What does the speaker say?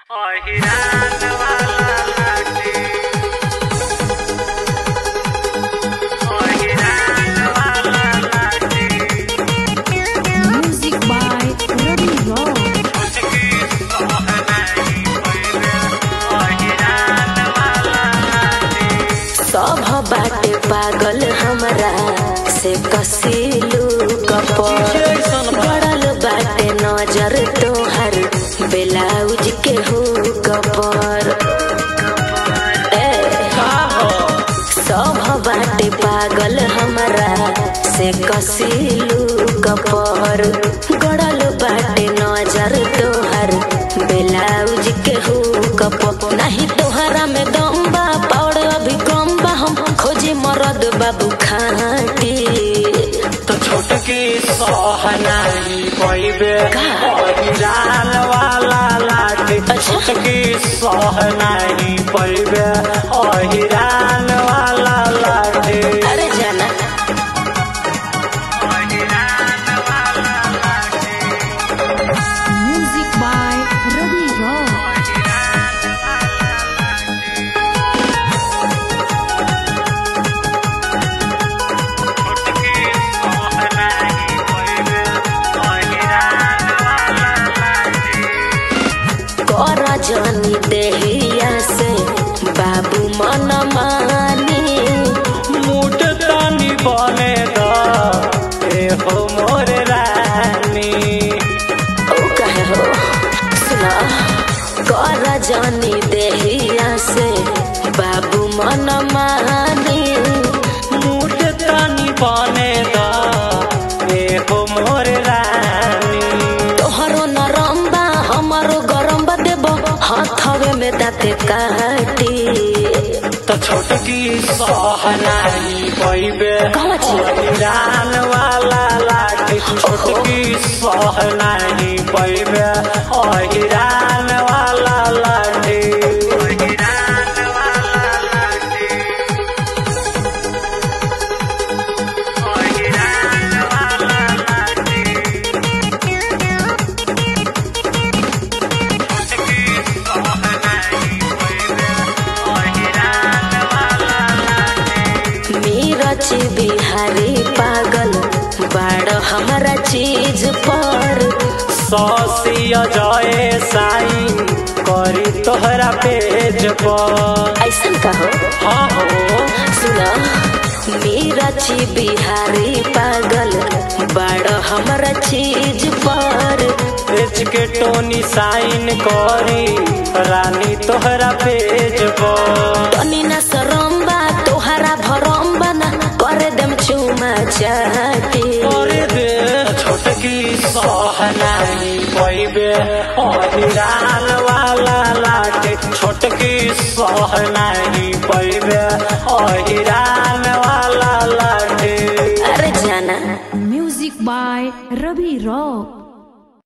अहिरान वाला लाठी अहिरान वाला लाठी Music by Ravi Rock. उसकी सोहनाई पहिले अहिरान वाला लाठी सब बाटे पागल हमरा से कसीलू कपर गड़ल बाटे नजर तोहर ब्लाउज के हो कपर ए, सब बाटे पागल हमरा से कसीलू कपर गड़ल बाटे नजर तोहर ब्लाउज के हो कपर नहीं तोहरा में दम बा पौड़ अभी कम बा हम खोजे मरद बाबू खाटी तो छोटकी सोहनाई पहिले अहिरान वाला लाठी अच्छा। छोटकी सोहनाई पहिले अहिरान वाला लाठी अरे जाना Music by Ravi Rock. कर जानी देहिया से बाबू मन मानी मुठ तानी बने द ए हो मोर रानी ओ कहे हो सुना कर जानी देहिया से बाबू मन मानी मुठ तानी बने द ए हो मोर रानी तोहरो नरम बा हमारो गरम बा देबो हाथवे में दाते काटी तो छोटकी सोहनाई पैबे कहवा छियै? अहिरान वाला लाठी छोटकी सोहनाई पैबे अहिरान वाला लाठी अहिरान वाला लाठी अहिरान वाला लाठी छोटकी सोहनाई पैबे अहिरान वाला लाठी मीरच बिहारी पागल बाड़ हमारा चीज पर सौसिया जाए साइन करी तोहरा पेज पर ऐसन कहो हाँ हो सुना मीरच बिहारी पागल बाड़ हमारा चीज पर पेज के टोनी साइन करी रानी तोहरा पेज पर तनी ना सरम्बा तोहरा भरम्बा ना करे दम चुमा चाटी करे दे छोटकी सोहनाई पैबे अहिरान वाला लाटे छोटकी सोहनाई पैबे अहिरान वाला लाटे अरे जाना Music by Ravi Rock.